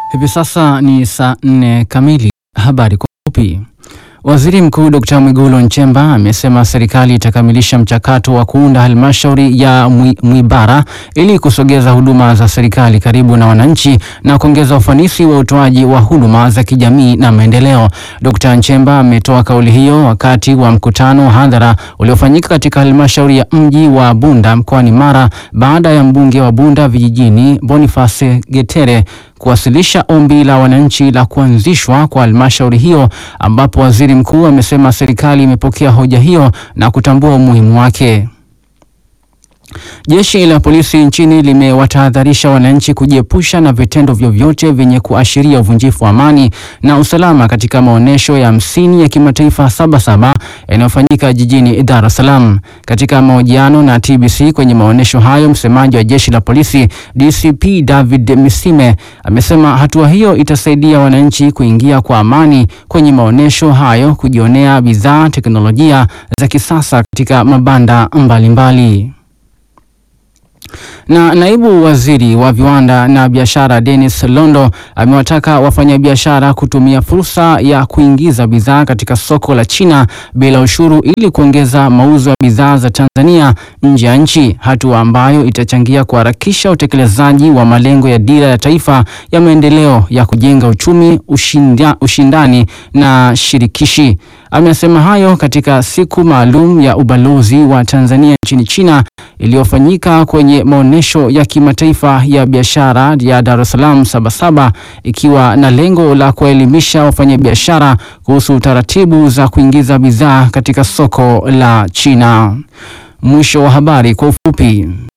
Hivi sasa ni saa nne kamili. Habari kwa ufupi. Waziri Mkuu Dkt. Mwigulu Nchemba amesema serikali itakamilisha mchakato wa kuunda halmashauri ya Mwi- Mwibara ili kusogeza huduma za serikali karibu na wananchi na kuongeza ufanisi wa utoaji wa huduma za kijamii na maendeleo. Dkt. Nchemba ametoa kauli hiyo wakati wa mkutano wa hadhara uliofanyika katika halmashauri ya mji wa Bunda mkoani Mara baada ya mbunge wa Bunda vijijini Boniface Getere kuwasilisha ombi la wananchi la kuanzishwa kwa halmashauri hiyo ambapo waziri mkuu amesema serikali imepokea hoja hiyo na kutambua umuhimu wake. Jeshi la polisi nchini limewatahadharisha wananchi kujiepusha na vitendo vyovyote vyenye kuashiria uvunjifu wa amani na usalama katika maonyesho ya hamsini ya kimataifa Sabasaba yanayofanyika jijini Dar es Salaam. Katika mahojiano na TBC kwenye maonyesho hayo, msemaji wa jeshi la polisi DCP David Misime amesema hatua hiyo itasaidia wananchi kuingia kwa amani kwenye maonyesho hayo, kujionea bidhaa, teknolojia za kisasa katika mabanda mbalimbali mbali. Na naibu waziri wa viwanda na biashara Dennis Londo amewataka wafanyabiashara kutumia fursa ya kuingiza bidhaa katika soko la China bila ushuru ili kuongeza mauzo ya bidhaa za Tanzania nje ya nchi, hatua ambayo itachangia kuharakisha utekelezaji wa malengo ya dira ya taifa ya maendeleo ya kujenga uchumi ushinda, ushindani na shirikishi. Amesema hayo katika siku maalum ya ubalozi wa Tanzania nchini China iliyofanyika kwenye maonyesho ya kimataifa ya biashara ya Dar es Salaam Sabasaba, ikiwa na lengo la kuwaelimisha wafanyabiashara kuhusu taratibu za kuingiza bidhaa katika soko la China. Mwisho wa habari kwa ufupi.